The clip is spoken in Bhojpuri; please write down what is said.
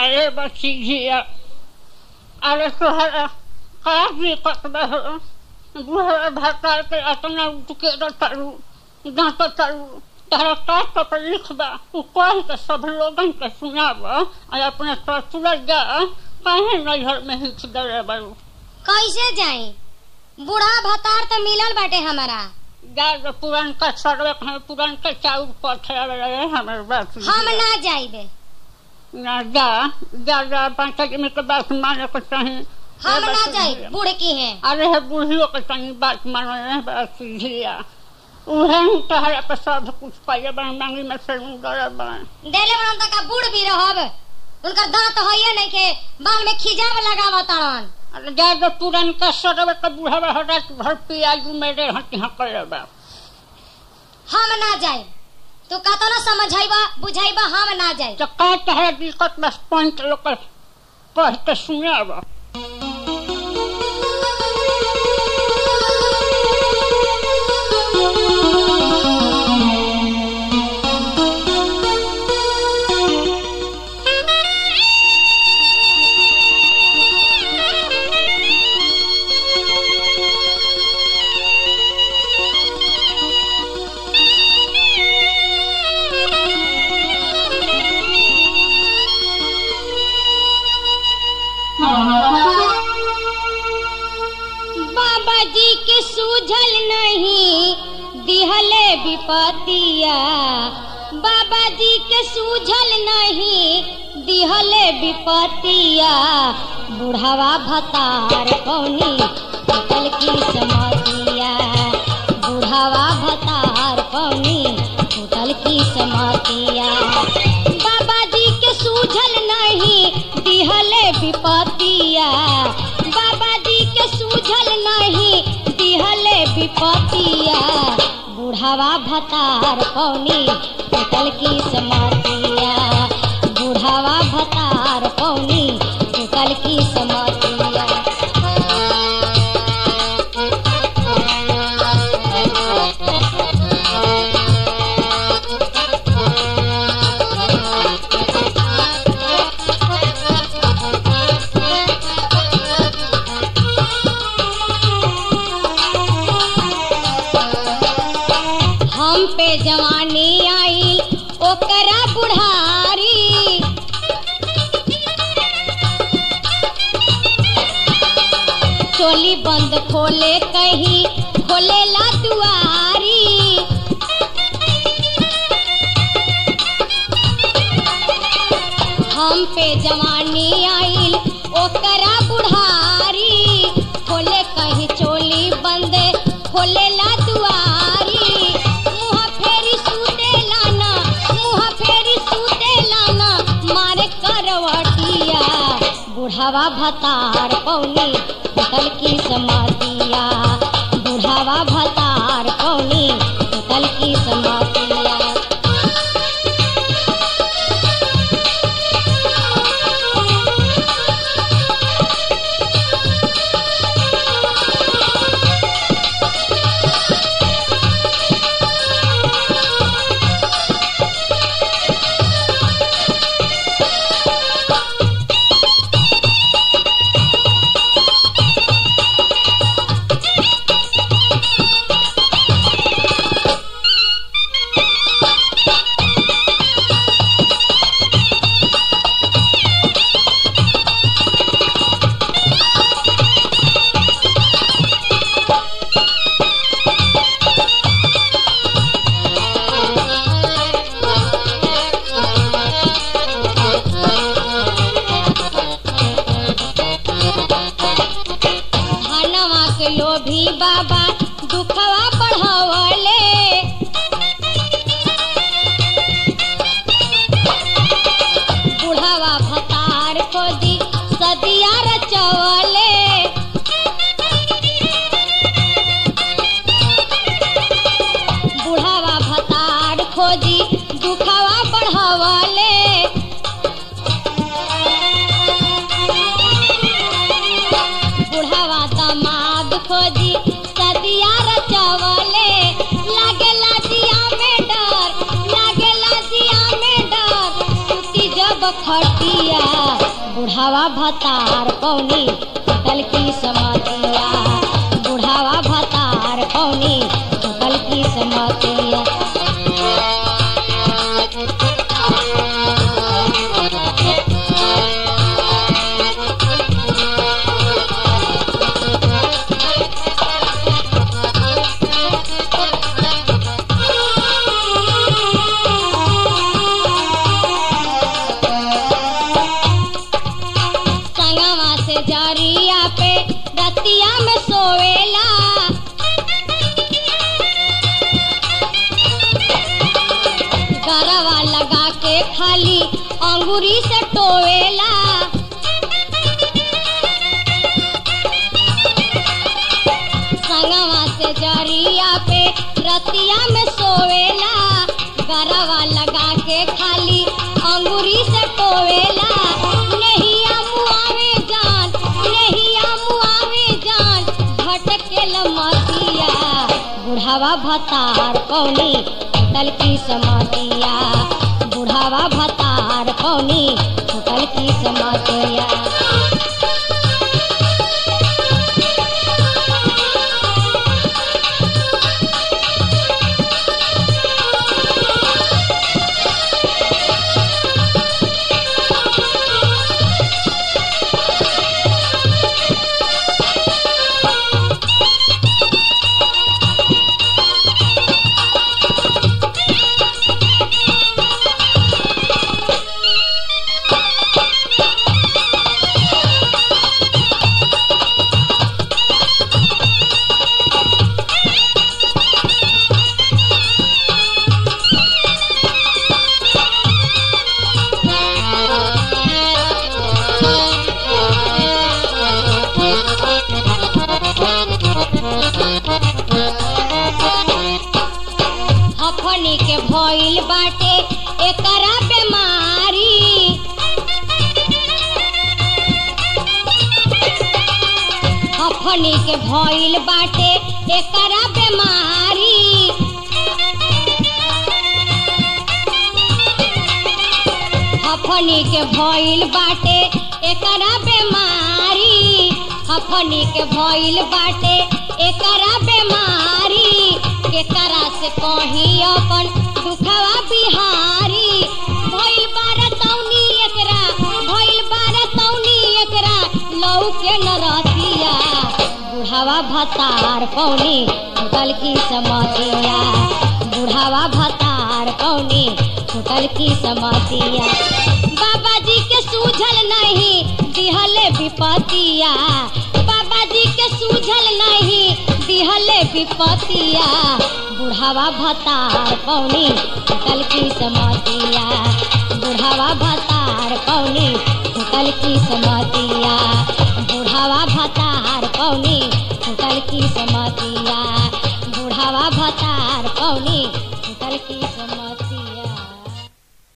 अरे बच्ची जिया अरे तोहरा का दिक्कत बा हो बुढ़ा भरता के अतना उठ के रटारू दांत तारू तारा का तकलीफ बा उ कह के सब लोगन के सुनाब और अपने ससुर जा काहे नैहर में हिच दे बारू कैसे जाई बूढ़ा भतार तो मिलल बाटे हमारा जा जो पुरान का सर्वे है पुरान का चाउर पथे रहे हमारे बात हम ना जाइबे ना जा जा जा पाँच आदमी के बात माने को चाहिए हम ना जाई बूढ़ की हैं अरे है बूढ़ियों के तनी बात मानो है बस झिया उहे ही तहरा पे सब कुछ पाइए बन मांगी में से डर बन देले बड़न तक बूढ़ भी रहब उनकर दांत होइए नहीं के बाल में खिजाब लगाव तड़न अरे जा जो पुरान का सर्वे के बूढ़ा हटा भर पियाजू मेरे हटी हाँ कर बा हम ना जाई तू कहतो ना समझाइबा बुझाइबा हम ना जाई तो का तहरा दिक्कत बस पंच लोग के कह के सुने बा बाबा जी के सूझल नहीं दिहले विपतिया बाबा जी के सूझल नहीं दिहले विपतिया बुढ़ावा भतार कौनी होटल की समतिया बुढ़ावा भतार कौनी होटल की समतिया बाबा जी के सूझल नहीं दिहले विपतिया बाबा जी के सूझल नहीं दिहले विपतिया बुढ़ावा भतार पौनी होटल की समतिया बुढ़ावा भतार पौनी होटल की समतिया हम पे जवानी आई ओकरा बुढ़ारी चोली बंद खोले कहीं खोले ला दुआरी हम पे जवानी आइल ओकरा बुढ़ारी खोले कहीं चोली बंद खोले ला दुआरी मुँह फेरी सूते लाना मुँह फेरी सूते लाना मारे करवटिया बुढ़ावा भतार पौनी होटल की समातिया बुढ़ावा भतार पौनी होटल की समातिया धनवा के लोभी बाबा दुखवा बढ़वले बुढ़ावा भतार खोदी सदिया रचवले बुढ़ावा भतार खोजी दुखवा बढ़वले बुढ़ावा दमाद खोजी सदिया रचवले लागेला दिया में डर लागेला दिया में डर टूटी जब खटिया बुढ़ावा भतार पौनी होटल की समतिया बुढ़ावा भतार पौनी होटल की समतिया संगवा से जरिया पे रतिया में सोवेला गरवा लगा के खाली अंगूरी से टोवेला संगवा से जरिया पे रतिया में सोवेला गरवा लगा के खाली अंगूरी से टोवेला नहीं मुआवे जान नहीं मुआवे जान भटके मतिया बुढ़ावा भतार कौनी होटल की समतिया बुढ़ावा भतार कौनी होटल की समतिया हफनी के भइल बाटे एकरा बेमारी हफनी के भइल बाटे एकरा बेमारी हफनी के भइल बाटे एकरा बेमारी हफनी के भइल बाटे एकरा बेमारी केकरा से कही अपन दुखवा बिहारी भइल बार तौनी एकरा भइल बार तौनी एकरा लौ के न रहतिया बुढ़ावा भतार पौनी होटल की समतिया बुढ़ावा भतार पौनी होटल की समतिया बाबा जी के सूझल नहीं दिहले विपतिया बाबा जी के सूझल नहीं दिहले विपतिया बुढ़ावा भतार पौनी होटल की समतिया बुढ़ावा भतार पौनी होटल की समतिया बुढ़ावा भतार पौनी होटल की समतिया बुढ़ावा भतार पौनी होटल की समतिया